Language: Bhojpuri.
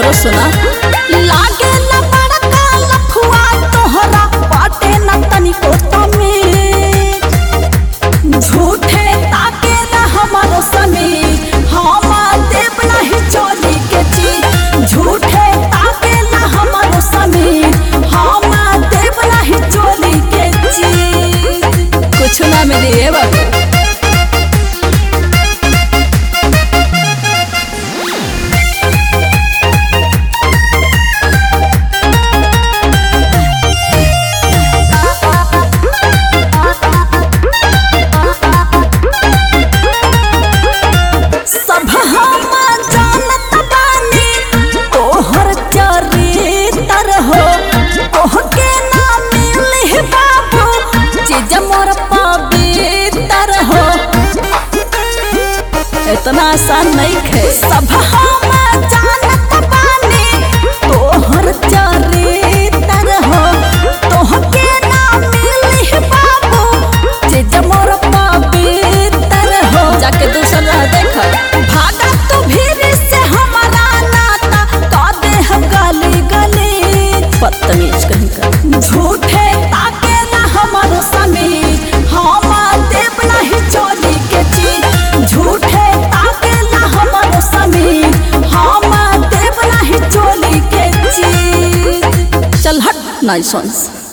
तो सुना लागे न बड़का लफुआ तोहरा बाटे न तनिको तमीज झूठे ताके न हमरो समीर हम देव नहीं चोली के चीज झूठे ताके न हमरो समीर हम देव नहीं चोली के चीज कुछ ना मिली ए बाबू सब हम जानत बानी तोहर चरित्र हो तोहके ना मिली बाबू चीज मोर पवित्र हो इतना आसान नहीं खे सब हम जानत बानी तोहर चरित्र हो तोहके ना मिली बाबू चीज मोर पवित्र हो जाके दूसर रह देख भागा तू भीड़ से हमारा नाता का दे हम गली गली बदतमीज कहीं का झूठे ताके ना हमारो समीर हम देव नहीं चोली के चीज झूठे ताके ना हमारो समीर हम देव नहीं चोली के चीज चल हट नाइसंस